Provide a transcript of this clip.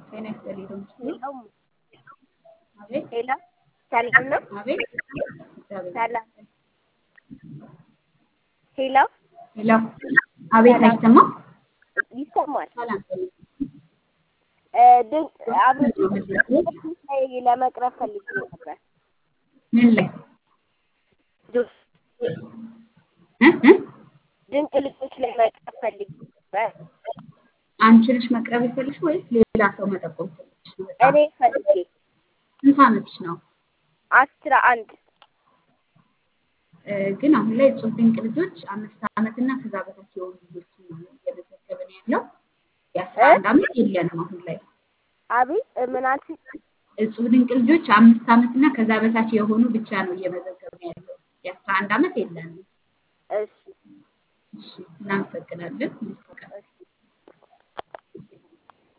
ጤና ይስጥልኝ ዶምስ ሄሎ አቤት ሄሎ፣ ሰላም ነው? አቤት እግዚአብሔር ሰላም ሄሎ፣ ሄሎ አቤት አይሰማም ይሰማል። ሰላም እ ድን- አብሮት ላይ ለመቅረብ ፈልጌ ነበር። ምን ላይ ዱ- እ እ ድንቅ ልጆች ላይ መቅረብ ፈልጌ ነበር። አንቺ ነሽ መቅረብ የፈለግሽ ወይስ ሌላ ሰው መጠቆም ፈለግሽ ነው? በጣም እኔ ፈልጌ ስንት ዓመትሽ ነው? አስራ አንድ እ ግን አሁን ላይ እጹብ ድንቅ ልጆች አምስት ዓመት እና ከዛ በታች የሆኑ ልጆችን ነው እየመዘገብን ያለው። የአስራ አንድ ዓመት የለንም አሁን ላይ። አቤት እ ምን አልሽኝ? እጹብ ድንቅ ልጆች አምስት ዓመት እና ከዛ በታች የሆኑ ብቻ ነው እየመዘገብን ያለው። የአስራ አንድ ዓመት የለንም። እሺ እሺ እናመሰግናለን። እሺ